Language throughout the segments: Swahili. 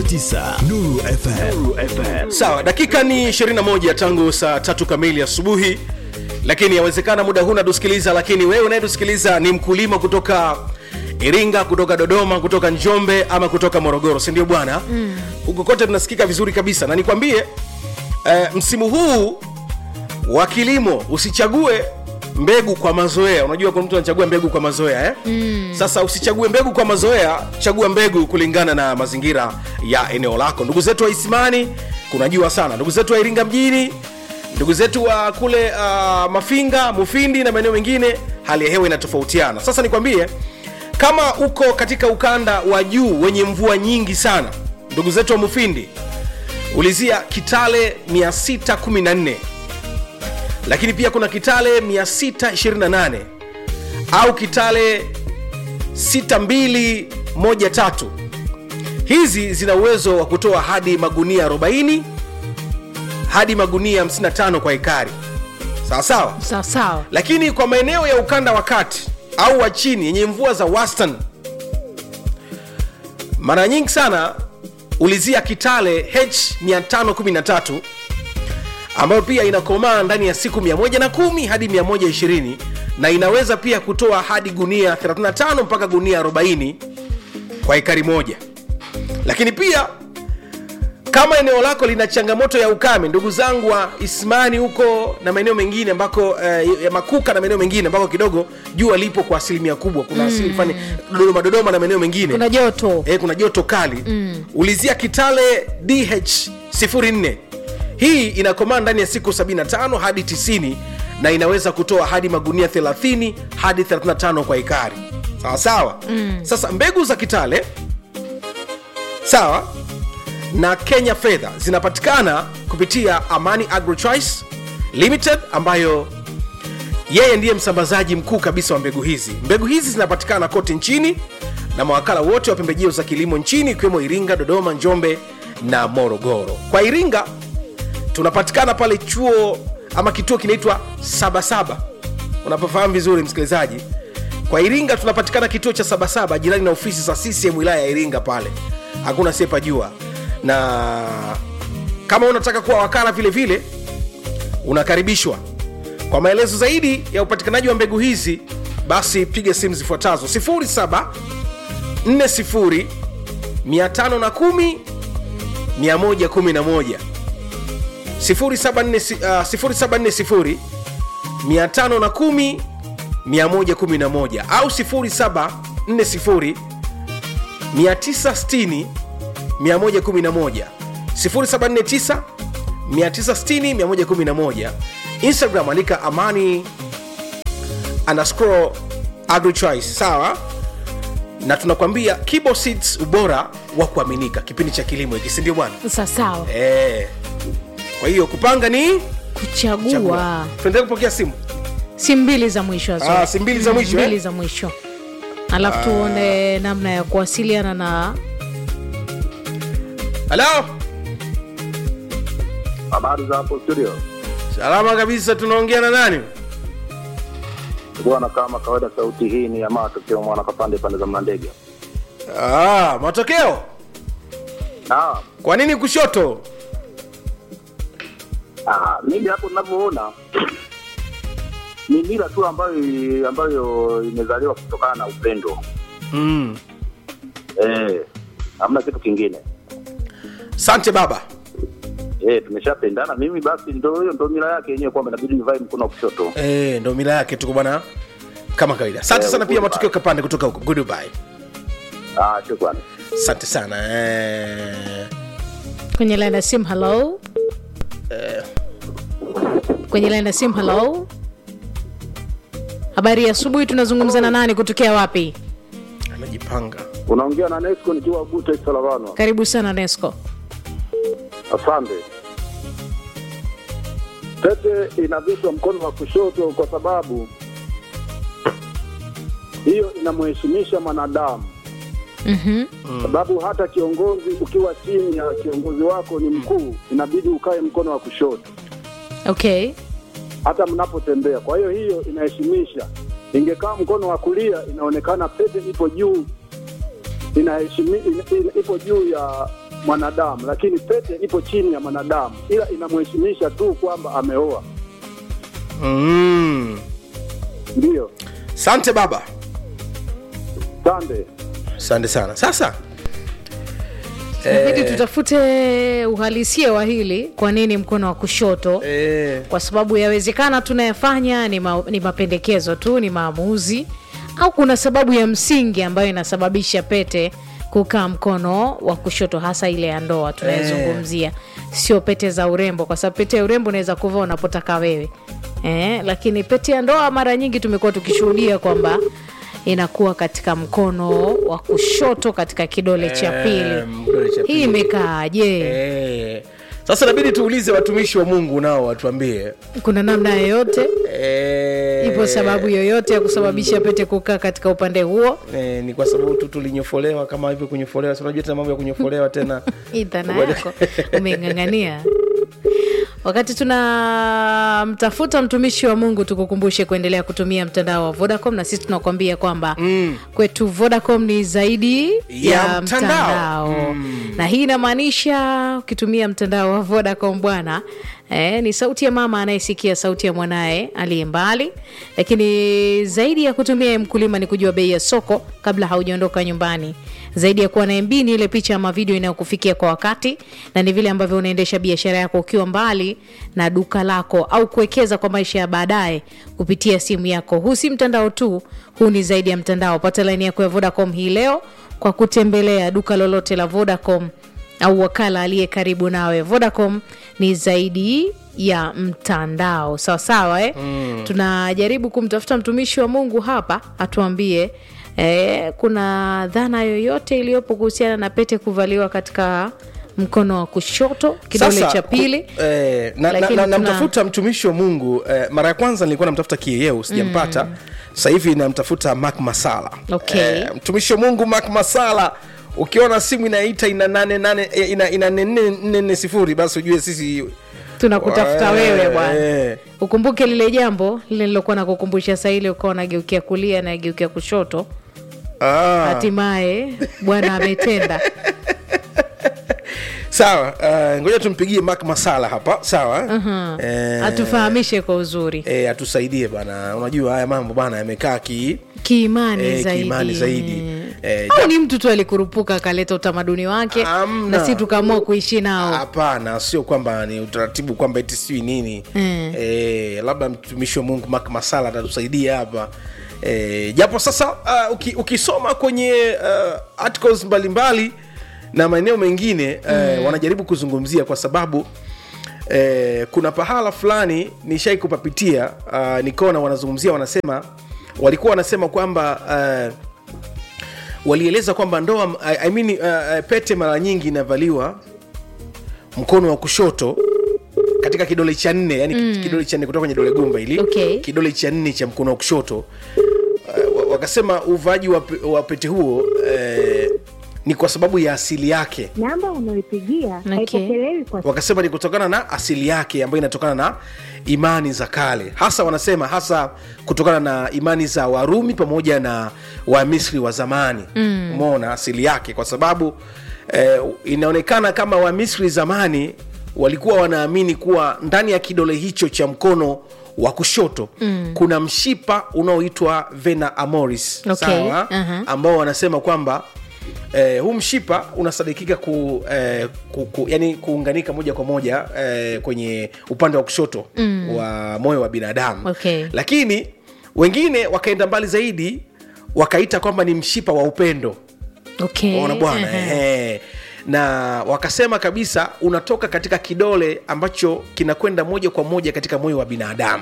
88.9 Nuru FM. sawa dakika ni 21 tangu saa tatu kamili asubuhi lakini yawezekana muda huu natusikiliza lakini wewe unayetusikiliza ni mkulima kutoka iringa kutoka dodoma kutoka njombe ama kutoka morogoro sindio bwana huko kote tunasikika vizuri kabisa na nikwambie eh, msimu huu wa kilimo usichague mbegu kwa mazoea unajua kuna mtu anachagua mbegu kwa mazoea eh? mm. sasa usichague mbegu kwa mazoea chagua mbegu kulingana na mazingira ya eneo lako ndugu zetu wa isimani kunajua sana ndugu zetu wa iringa mjini ndugu zetu wa kule uh, mafinga mufindi na maeneo mengine hali ya hewa inatofautiana sasa nikwambie kama uko katika ukanda wa juu wenye mvua nyingi sana ndugu zetu wa mufindi ulizia kitale 614 lakini pia kuna kitale 628 au kitale 6213 hizi zina uwezo wa kutoa hadi magunia 40 hadi magunia 55 kwa ekari sawa sawa sawa sawa lakini kwa maeneo ya ukanda wa kati au wa chini yenye mvua za wastan mara nyingi sana ulizia kitale h 513 ambayo pia inakomaa ndani ya siku 110 hadi 120 na inaweza pia kutoa hadi gunia 35 mpaka gunia 40 kwa ekari moja lakini pia kama eneo lako lina changamoto ya ukame ndugu zangu wa ismani huko na maeneo mengine ambako eh, ya makuka na maeneo mengine ambako kidogo jua lipo kwa asilimia kubwa kuna mm. asili fani dodoma dodoma na maeneo mengine kuna joto eh, kuna joto kali mm. ulizia kitale dh 04 hii inakomaa ndani ya siku 75 hadi 90 na inaweza kutoa hadi magunia 30 hadi 35 kwa ekari sawa sawa mm. sasa mbegu za kitale sawa na kenya fedha zinapatikana kupitia amani agrochoice limited ambayo yeye ndiye msambazaji mkuu kabisa wa mbegu hizi mbegu hizi zinapatikana kote nchini na mawakala wote wa pembejeo za kilimo nchini ikiwemo iringa dodoma njombe na morogoro kwa iringa tunapatikana pale chuo ama kituo kinaitwa sabasaba unapofahamu vizuri msikilizaji kwa iringa tunapatikana kituo cha sabasaba jirani na ofisi za ccm wilaya ya iringa pale hakuna siepajua na kama unataka kuwa wakala vile vile unakaribishwa kwa maelezo zaidi ya upatikanaji wa mbegu hizi basi piga simu zifuatazo 07 40 510 111 0740 510 111 au 0740 960 111 0749 960 111 instagram andika amani underscore agrichoice sawa na tunakwambia kibo seeds ubora wa kuaminika kipindi cha kilimo hiki sindio bwana sawa sawa e. kwa hiyo kupanga ni kuchagua chagua tuendelee kupokea simu si mbili za mwisho Azori. Ah, si mbili za mwisho, mbili eh? za mwisho alafu tuone namna ya kuwasiliana na halo Habari za hapo studio. salama kabisa tunaongea na nani Bwana, kama kawaida, sauti hii ni ya matokeo mwana kapande pande za Mlandege. ah, matokeo Naam. kwa nini kushoto Ah, mimi hapo ninavyoona ni mila tu ambayo ambayo imezaliwa kutokana na upendo. mm. Eh, hamna kitu kingine. sante baba Eh, tumeshapendana mimi basi ndio hiyo ndio mila yake yenyewe kwamba inabidi nivae mkono wa kushoto. e, ndo mila yake tuko bwana kama kawaida asante Eh, sana pia goodbye. matokeo kapande kutoka huko goodbye Ah, shukrani. asante sana eh. kwenye line ya simu halo kwenye line ya simu halo habari ya asubuhi tunazungumza na nani kutokea wapi amejipanga Unaongea na Nesco nikiwa Buta Salavano. karibu sana nesco Asante. Pete inavishwa mkono wa kushoto kwa sababu hiyo inamheshimisha mwanadamu, mm-hmm. sababu hata kiongozi ukiwa chini ya kiongozi wako ni mkuu, inabidi ukae mkono wa kushoto okay hata mnapotembea. Kwa hiyo hiyo inaheshimisha. Ingekaa mkono wa kulia, inaonekana pete ipo juu, inaheshimi, ina, ina, ipo juu ya mwanadamu, lakini pete ipo chini ya mwanadamu, ila inamheshimisha tu kwamba ameoa. mm. Ndiyo, sante baba sande. asante sana sasa inabidi tutafute uhalisia wa hili kwa nini mkono wa kushoto eh, kwa sababu yawezekana tunayafanya ni, ma, ni mapendekezo tu ni maamuzi au kuna sababu ya msingi ambayo inasababisha pete kukaa mkono wa kushoto hasa ile ya ndoa tunayezungumzia sio pete za urembo kwa sababu pete ya urembo unaweza kuvaa unapotaka wewe eh, lakini pete ya ndoa mara nyingi tumekuwa tukishuhudia kwamba inakuwa katika mkono wa kushoto katika kidole cha pili kidole cha hii pili. imekaaje eh. sasa inabidi tuulize watumishi wa mungu nao watuambie kuna namna yoyote eh, ipo sababu yoyote ya kusababisha pete kukaa katika upande huo eh, ni kwa sababu tu tulinyofolewa kama hivyo kunyofolewa si unajua tena mambo ya kunyofolewa tena idhana yako umeng'ang'ania wakati tunamtafuta mtumishi wa mungu tukukumbushe kuendelea kutumia mtandao wa vodacom na sisi tunakuambia kwamba mm. kwetu vodacom ni zaidi ya, Ya mtandao. mtandao na hii inamaanisha ukitumia mtandao wa vodacom bwana Eh, ni sauti ya mama anayesikia sauti ya mwanaye aliye mbali lakini zaidi ya kutumia mkulima ni kujua bei ya soko kabla haujaondoka nyumbani zaidi ya kuwa na MB ni ile picha ama video inayokufikia kwa wakati na ni vile ambavyo unaendesha biashara yako ukiwa mbali na duka lako au kuwekeza kwa maisha ya baadaye kupitia simu yako huu si mtandao tu huu ni zaidi ya mtandao pata laini yako ya vodacom hii leo kwa kutembelea duka lolote la vodacom au wakala aliye karibu nawe vodacom ni zaidi ya mtandao sawasawa eh? mm. tunajaribu kumtafuta mtumishi wa mungu hapa atuambie eh, kuna dhana yoyote iliyopo kuhusiana na pete kuvaliwa katika mkono wa kushoto kidole Sasa, cha pili ku- eh, na- na- Lakini na- tuna- namtafuta mtumishi wa mungu eh, mara ya kwanza nilikuwa namtafuta kieyeu sijampata sasa hivi namtafuta mak masala Okay. eh, mtumishi wa mungu mak masala ukiona simu inaita ina nane nane eh, ina, ina nene nne nne sifuri basi ujue sisi tunakutafuta Eh, wewe bwana eh. ukumbuke lile jambo lile nilokuwa nakukumbusha saa ile ukawa nageukia kulia nageukia kushoto ah. hatimaye bwana ametenda sawa uh, ngoja tumpigie mak masala hapa sawa uh-huh. eh, atufahamishe kwa uzuri eh, atusaidie bana unajua haya mambo bana yamekaa ki kiimani Eh, zaidi, kiimani zaidi. Eh, au ja- ni mtu tu alikurupuka akaleta utamaduni wake Hamna. na si tukaamua kuishi nao hapana sio kwamba ni utaratibu kwamba eti sijui nini Mm. eh, labda mtumishi wa mungu mak masala atatusaidia hapa eh, japo sasa uh, uki, ukisoma kwenye uh, articles mbalimbali na maeneo mengine uh, wanajaribu kuzungumzia kwa sababu eh, kuna pahala fulani nishai kupapitia uh, nikaona wanazungumzia wanasema walikuwa wanasema kwamba uh, walieleza kwamba ndoa I, I mean, uh, pete mara nyingi inavaliwa mkono wa kushoto katika kidole cha nne yani mm. kidole cha nne kutoka kwenye dole gumba hili Okay. kidole cha nne cha mkono wa kushoto uh, wa- wakasema uvaaji wa, pe- wa pete huo uh, ni kwa sababu ya asili yake namba unayoipigia Okay. haipokelewi kwa wakasema ni kutokana na asili yake ambayo inatokana na imani za kale hasa wanasema hasa kutokana na imani za warumi pamoja na wamisri wa zamani mm. umeona asili yake kwa sababu eh, inaonekana kama wamisri zamani walikuwa wanaamini kuwa ndani ya kidole hicho cha mkono wa kushoto mm. kuna mshipa unaoitwa vena amoris Okay. sawa uh-huh. ambao wanasema kwamba eh, huu mshipa unasadikika ku, eh, ku, ku, yani kuunganika moja kwa moja eh, kwenye upande wa kushoto mm. wa moyo wa binadamu Okay. lakini wengine wakaenda mbali zaidi wakaita kwamba ni mshipa wa upendo okay. ona bwana Ehe. ehe. na wakasema kabisa unatoka katika kidole ambacho kinakwenda moja kwa moja katika moyo wa binadamu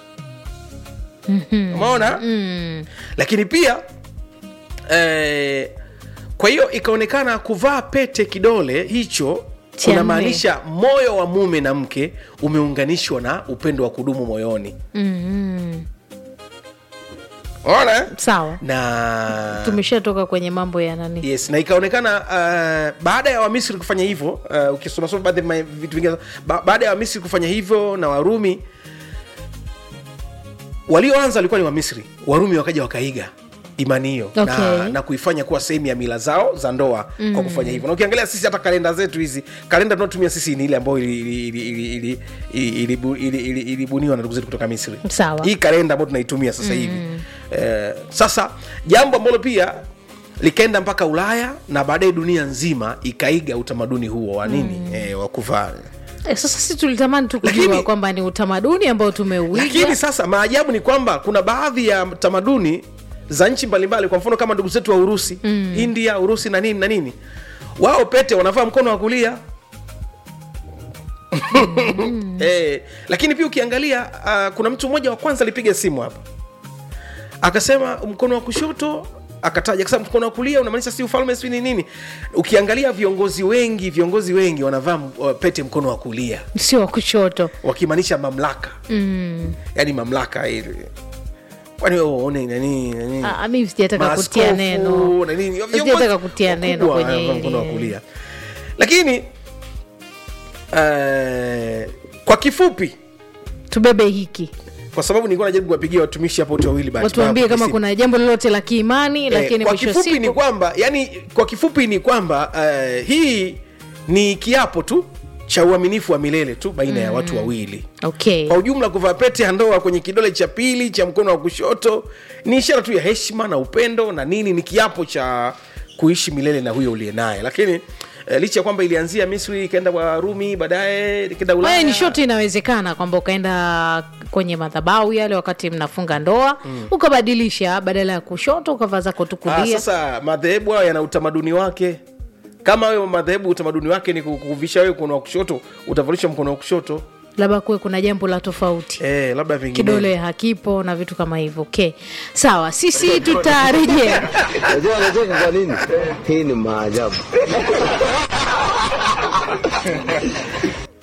umeona Mm. lakini pia eh, kwa hiyo ikaonekana kuvaa pete kidole hicho Cha kunamaanisha moyo wa mume na mke umeunganishwa na upendo wa kudumu moyoni Mm. ona sawa na tumeshatoka kwenye mambo ya nani yes na ikaonekana uh, baada ya wamisri kufanya hivyo uh, ukisomasoma baadhi ya ma- vitu vingine ba, baada ya wamisri kufanya hivyo na warumi walioanza walikuwa ni wamisri warumi wakaja wakaiga imani hiyo na, Okay. na kuifanya kuwa sehemu ya mila zao za ndoa mm. kwa kufanya hivyo na ukiangalia sisi hata kalenda zetu hizi kalenda tunaotumia sisi ni ile ambayo ilibuniwa ili, ili, ili, ili, ili, ili, ili, ili, ilibuniwa na ndugu zetu kutoka misri Sawa. hii kalenda ambayo tunaitumia sasa hivi eh, sasa jambo ambalo pia likaenda mpaka ulaya na baadaye dunia nzima ikaiga utamaduni huo wa nini mm. eh, wa kuvaa Eh, sasa sisi tulitamani tu kujua Lakini- kwamba ni utamaduni ambao lakini tumeuiga sasa maajabu ni kwamba kuna baadhi ya tamaduni za nchi mbalimbali kwa mfano kama ndugu zetu wa urusi mm. india urusi na nini na nini wao pete wanavaa mkono wa kulia eh, lakini pia ukiangalia uh, kuna mtu mmoja wa kwanza alipiga simu hapa akasema mkono wa kushoto akataja akasema mkono wa kulia unamaanisha si ufalme si ni nini ukiangalia viongozi wengi viongozi wengi wanavaa uh, pete mkono wa kulia sio wa kushoto wakimaanisha mamlaka mm. yani mamlaka ile kwani wewe uone nani nani Ah, mimi sijataka kutia maaskofu neno na nini, sijataka viongozi kutia neno wakubwa, kwenye eh, mkono wa hili kulia lakini eh, kwa kifupi tubebe hiki kwa sababu nilikuwa najaribu kuwapigia watumishi hapo wote wawili bahati watuambie mbaya kama kwenye kuna jambo lolote la kiimani simu. lakini Eh, kwa mwisho wa kifupi ni siku kwamba yani kwa kifupi ni kwamba eh, hii ni kiapo tu cha uaminifu wa milele tu baina ya watu wawili okay kwa ujumla kuvaa pete ya ndoa kwenye kidole cha pili cha mkono wa kushoto ni ishara tu ya heshima na upendo na nini ni kiapo cha kuishi milele na huyo uliye naye lakini eh, licha ya kwamba ilianzia misri ikaenda kwa rumi baadaye ikaenda Haya ulaya ni shoti inawezekana kwamba ukaenda kwenye madhabahu yale wakati mnafunga ndoa mm. ukabadilisha badala ya kushoto ukavaa zako tu Ah, kulia sasa madhehebu hayo yana utamaduni wake kama wewe madhehebu utamaduni wake ni kukuvisha wewe mkono wa kushoto utavalisha mkono wa kushoto labda kuwe kuna jambo la tofauti eh, labda vingine kidole hakipo na vitu kama hivyo okay sawa sisi tutarejea Unajua anacheka kwa nini? Hii ni maajabu.